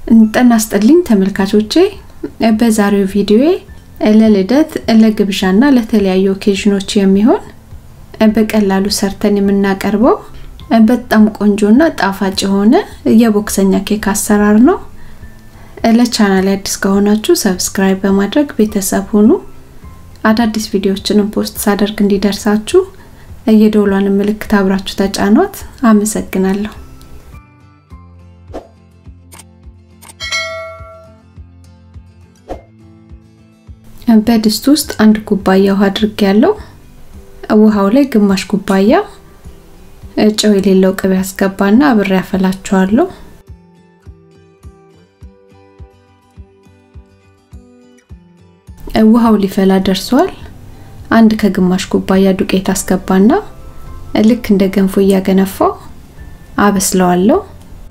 ጤና ይስጥልኝ ተመልካቾቼ፣ በዛሬው ቪዲዮ ለልደት ለግብዣና ለተለያዩ ኦኬዥኖች የሚሆን በቀላሉ ሰርተን የምናቀርበው በጣም ቆንጆና ጣፋጭ የሆነ የቦክሰኛ ኬክ አሰራር ነው። ለቻናል አዲስ ከሆናችሁ ሰብስክራይብ በማድረግ ቤተሰብ ሁኑ። አዳዲስ ቪዲዮዎችንም ፖስት ሳደርግ እንዲደርሳችሁ የደወሏን ምልክት አብራችሁ ተጫኗት። አመሰግናለሁ። በድስት ውስጥ አንድ ኩባያ ውሃ አድርጌ ያለው ውሃው ላይ ግማሽ ኩባያ ጨው የሌለው ቅቤ አስገባና አብሬ ያፈላቸዋለሁ። ውሃው ሊፈላ ደርሷል። አንድ ከግማሽ ኩባያ ዱቄት አስገባና ልክ እንደ ገንፎ እያገነፋው አበስለዋለሁ።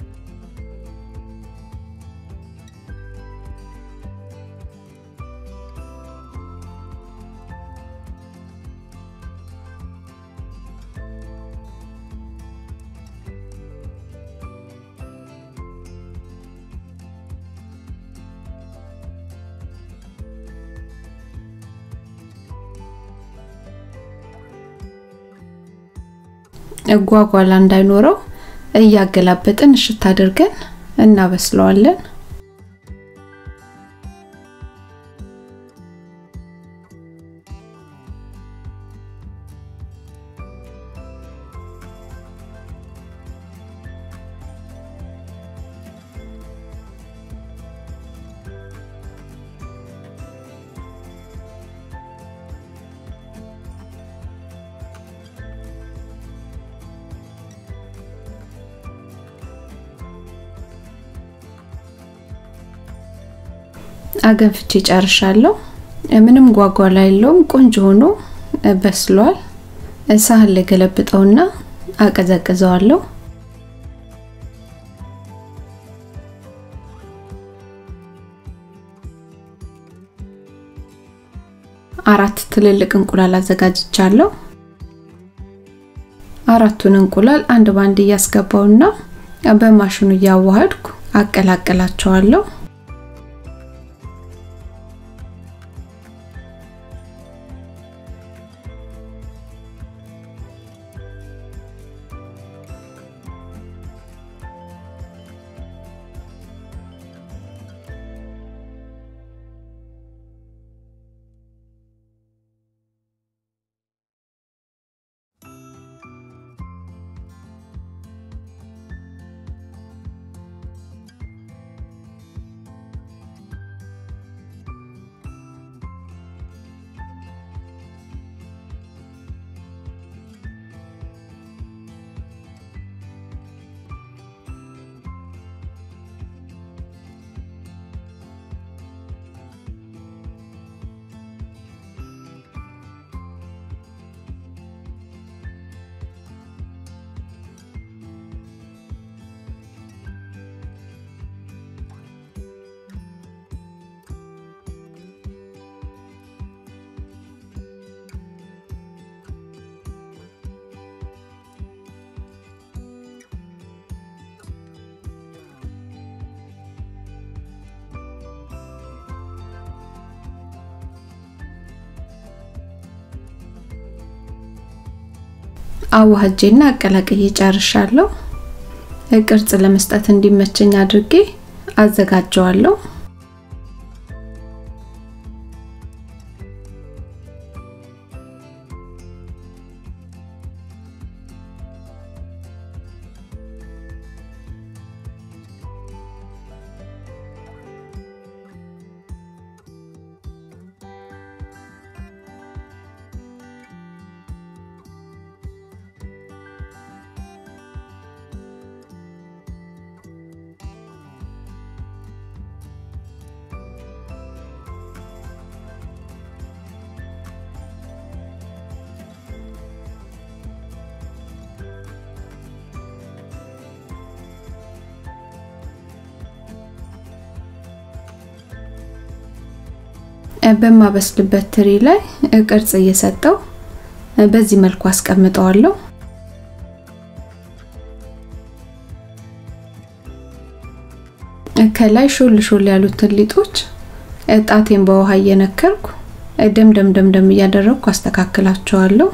ጓጓላ እንዳይኖረው እያገላበጥን እሽት አድርገን እናበስለዋለን። አገንፍቼ ጨርሻለሁ። ምንም ጓጓላ የለውም። ቆንጆ ሆኖ በስሏል። ሳህን ላይ ገለብጠውና አቀዘቅዘዋለሁ። አራት ትልልቅ እንቁላል አዘጋጅቻለሁ። አራቱን እንቁላል አንድ ባንድ እያስገባውና በማሽኑ እያዋሃድኩ አቀላቅላቸዋለሁ። አዋህጄና አቀላቅዬ ጨርሻለሁ። ቅርጽ ለመስጠት እንዲመቸኝ አድርጌ አዘጋጀዋለሁ። በማበስልበት ትሪ ላይ ቅርጽ እየሰጠው በዚህ መልኩ አስቀምጠዋለሁ። ከላይ ሾል ሾል ያሉትን ሊጦች ጣቴን በውሃ እየነከርኩ ደምደም ደምደም እያደረግኩ አስተካክላቸዋለሁ።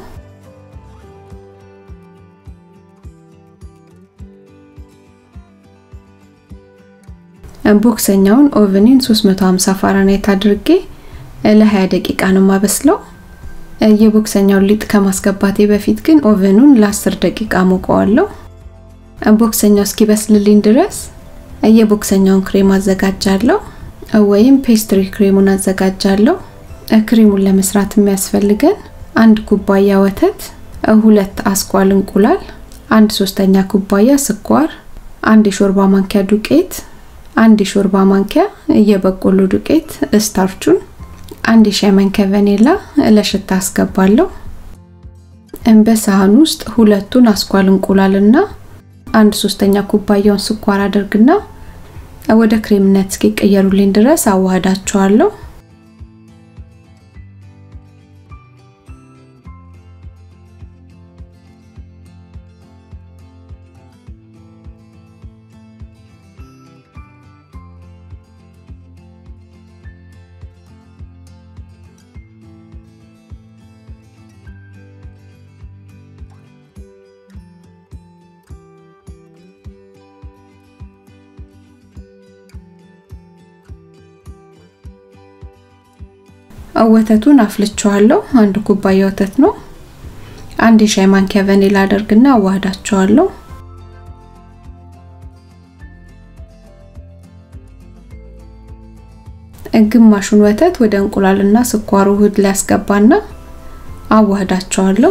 ቦክሰኛውን ኦቨኒን 350 ፋራናይት አድርጌ ለ20 ደቂቃ ነው ማበስለው። የቦክሰኛውን ሊጥ ከማስገባቴ በፊት ግን ኦቨኑን ለ10 ደቂቃ ሞቀዋለሁ። ቦክሰኛው እስኪበስልልኝ ድረስ የቦክሰኛውን ክሬም አዘጋጃለሁ ወይም ፔስትሪ ክሬሙን አዘጋጃለሁ። ክሬሙን ለመስራት የሚያስፈልገን አንድ ኩባያ ወተት፣ ሁለት አስኳል እንቁላል፣ አንድ ሶስተኛ ኩባያ ስኳር፣ አንድ የሾርባ ማንኪያ ዱቄት፣ አንድ የሾርባ ማንኪያ የበቆሎ ዱቄት ስታርቹን፣ አንድ የሻይ ማንኪያ ቫኒላ ለሽታ አስገባለሁ። በሳህን ውስጥ ሁለቱን አስኳል እንቁላልና አንድ ሶስተኛ ኩባያውን ስኳር አድርግና ወደ ክሬምነት እስኪቀየሩልኝ ድረስ አዋህዳቸዋለሁ። ወተቱን አፍልቸዋለሁ። አንድ ኩባያ ወተት ነው። አንድ የሻይ ማንኪያ ቫኒላ አደርግና አዋህዳቸዋለሁ። ግማሹን ወተት ወደ እንቁላልና ስኳሩ ውህድ ላይ አስገባና አዋህዳቸዋለሁ።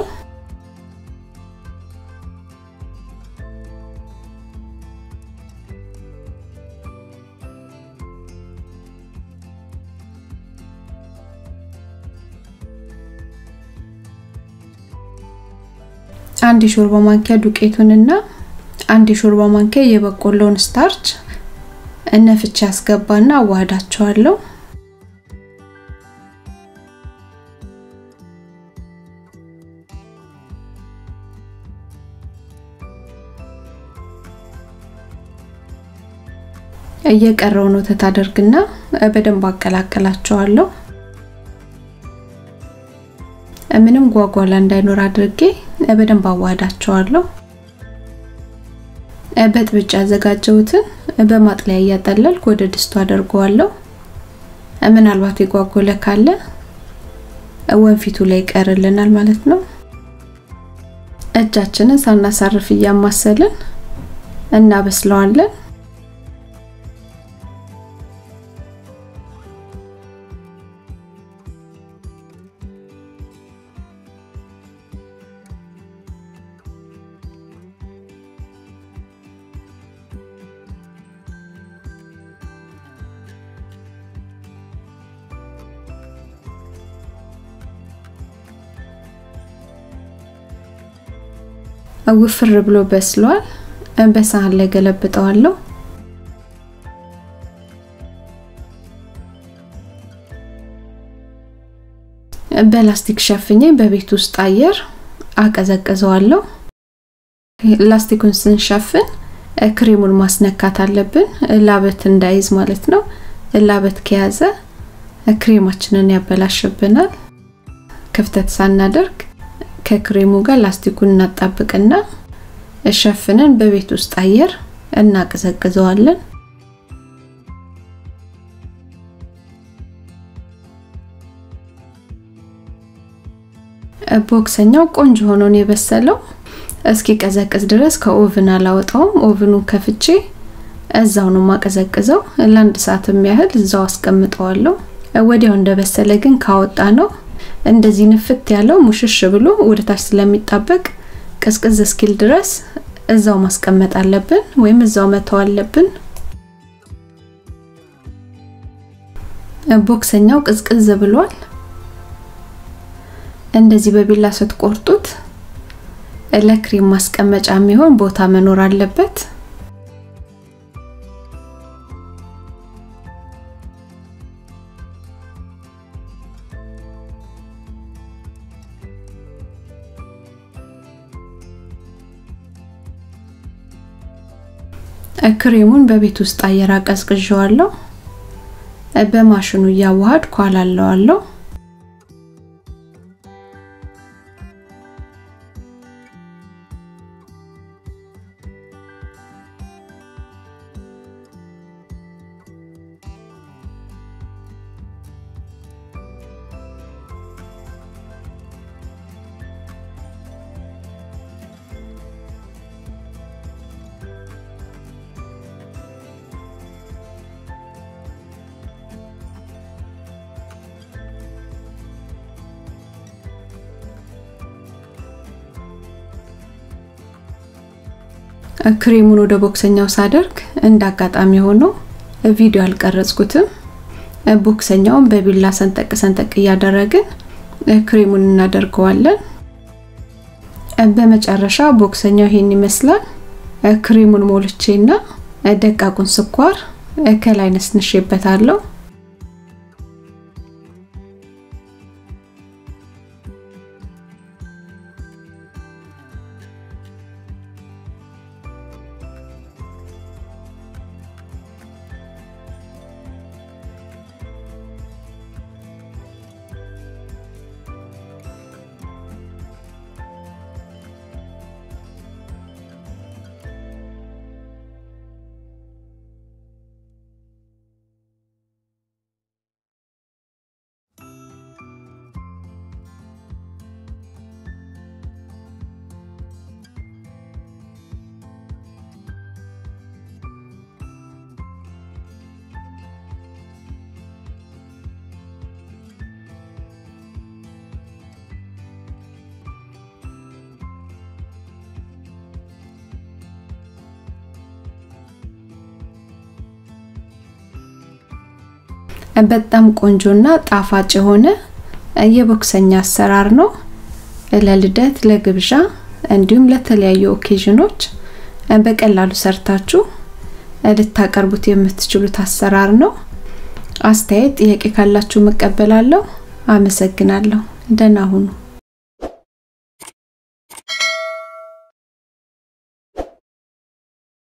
አንድ የሾርባ ማንኪያ ዱቄቱንና አንድ የሾርባ ማንኪያ የበቆሎውን ስታርች እነፍቼ አስገባና አዋህዳቸዋለሁ። እየቀረውን ወተት አደርግና በደንብ አቀላቀላቸዋለሁ። ምንም ጓጓላ እንዳይኖር አድርጌ በደንብ አዋህዳቸዋለሁ። በጥብጭ ያዘጋጀሁትን በማጥለያ እያጠለልኩ ወደ ድስቱ አደርገዋለሁ። ምናልባት የጓጎለ ካለ ወንፊቱ ላይ ይቀርልናል ማለት ነው። እጃችንን ሳናሳርፍ እያማሰልን እናበስለዋለን። ውፍር ብሎ በስሏል። በሳህን ላይ ገለብጠዋለሁ። በላስቲክ ሸፍኜ በቤት ውስጥ አየር አቀዘቅዘዋለሁ። ላስቲኩን ስንሸፍን ክሬሙን ማስነካት አለብን፣ ላበት እንዳይዝ ማለት ነው። ላበት ከያዘ ክሬማችንን ያበላሽብናል። ክፍተት ሳናደርግ ከክሬሙ ጋር ላስቲኩን እናጣብቅና ሸፍነን በቤት ውስጥ አየር እናቀዘቅዘዋለን። ቦክሰኛው ቆንጆ ሆኖ ነው የበሰለው። እስኪ ቀዘቅዝ ድረስ ከኦቭን አላወጣውም። ኦቭኑን ከፍቼ እዛው ነው ማቀዘቅዘው። ለአንድ ሰዓትም ያህል እዛው አስቀምጠዋለሁ። ወዲያው እንደበሰለ ግን ካወጣ ነው እንደዚህ ንፍት ያለው ሙሽሽ ብሎ ወደ ታች ስለሚጣበቅ ቅዝቅዝ እስኪል ድረስ እዛው ማስቀመጥ አለብን ወይም እዛው መተው አለብን። ቦክሰኛው ቅዝቅዝ ብሏል። እንደዚህ በቢላ ስትቆርጡት ለክሬም ማስቀመጫ የሚሆን ቦታ መኖር አለበት። ክሬሙን በቤት ውስጥ አየር አቀዝቅዤዋለሁ። በማሽኑ እያዋሃድኩ አላለዋለሁ። ክሬሙን ወደ ቦክሰኛው ሳደርግ እንደ አጋጣሚ ሆኖ ቪዲዮ አልቀረጽኩትም። ቦክሰኛውን በቢላ ሰንጠቅ ሰንጠቅ እያደረግን ክሬሙን እናደርገዋለን። በመጨረሻ ቦክሰኛው ይሄን ይመስላል። ክሬሙን ሞልቼና ደቃቁን ስኳር ከላይ ነስንሼበታለሁ። በጣም ቆንጆና ጣፋጭ የሆነ የቦክሰኛ አሰራር ነው። ለልደት፣ ለግብዣ እንዲሁም ለተለያዩ ኦኬዥኖች በቀላሉ ሰርታችሁ ልታቀርቡት የምትችሉት አሰራር ነው። አስተያየት፣ ጥያቄ ካላችሁ መቀበላለሁ። አመሰግናለሁ። ደህና ሁኑ።